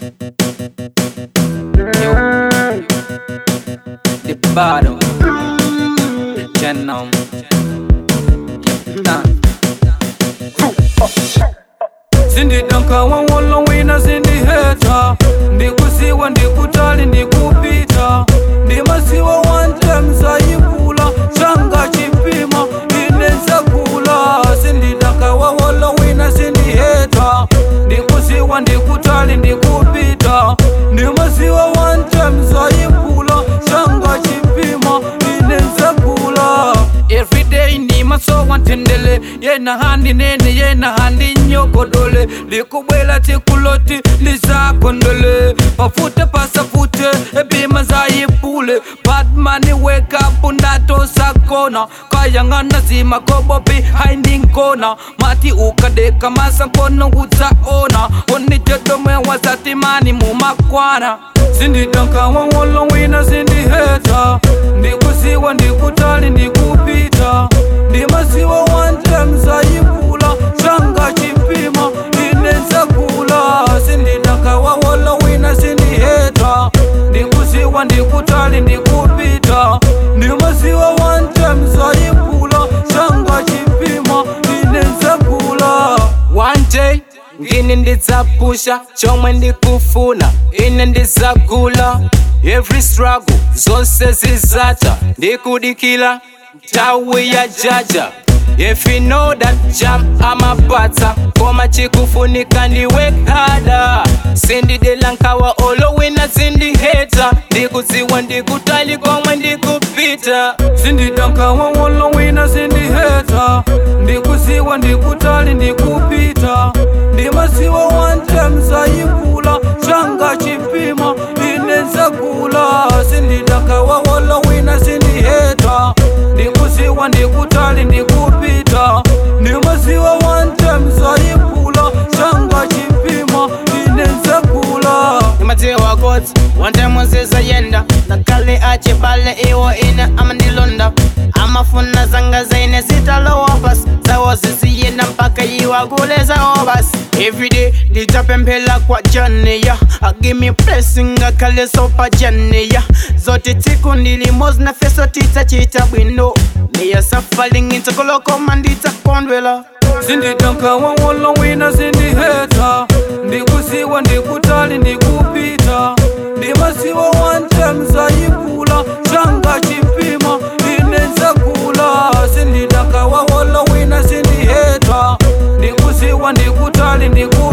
Yo, the bottom, Genome. Sindidonka wawolo wina sindiheta ndikusiwa ndikutali ndikupita ndimasiwa wantemzayikula changa chipima inezakula sindidonka wawolo wina sindiheta ndikusiwa ndikutali ndikupita ndimasiwa wantemzayikula changa chipima inezakula everyday ndimasowa ntendele yena handi nene yena handi nyogodole likubwela tikuloti lizakondole pafute pasafute ebima zayipule badmani wekapu ndatosakona kayang'ana zimakobopi haindinkona mati ukadeka masankono utsaona onijodomwe wasatimani mumakwana sindidonka wawolo wina sindiheta ndikusiwa ndikutali ndikupita ndimasiwa wantemzayikula changa chipima inenzakula sindidonka wawolo wina sindiheta ndikusiwa ndikutali ndikupita ndimasiwa wantemzayikula changa chipima inenzakula one day ngini ndidzapusha chomwe ndikufuna ine ndidzagula every struggle zonse zizata ndikudikila tawi ya jaja If you know that jam amapatsa koma chikufunika ndiwekada sindidelankawa olowina sindiheta ndikudziwa ndikutali komwe ndikupita sindidankawa olowina sindiheta ndikuziwa ndikutali ndikupita ndimasiwa wantemzayikula changa chipima inenzakula sindidakawa olowina sindiheta ndikuziwa ndikutali ndikupita ndimasiwa wantemzayikula changa chipima inenzakula imadziwa kuti wantemuzeza yenda nakale achibale iwo ine amandilonda amafuna zanga zaine zitalowa basi zawo zisiyenda mpaka iwagule zawo basi everyday nditapemphela kwa janiya agimi blessing akhale sopa janiya zote tsiku ndilimozi na feso titsachita bwino miyasafaling intsikolokoma nditakondwela sindidonka wawolo wina sindiheta ndikusiwa ndikutali ndikupita ndimasiwa wantemzayikula changa chipima inenzakula sindidonka wawolo wina sindiheta ndikusiwa ndikutali ndiku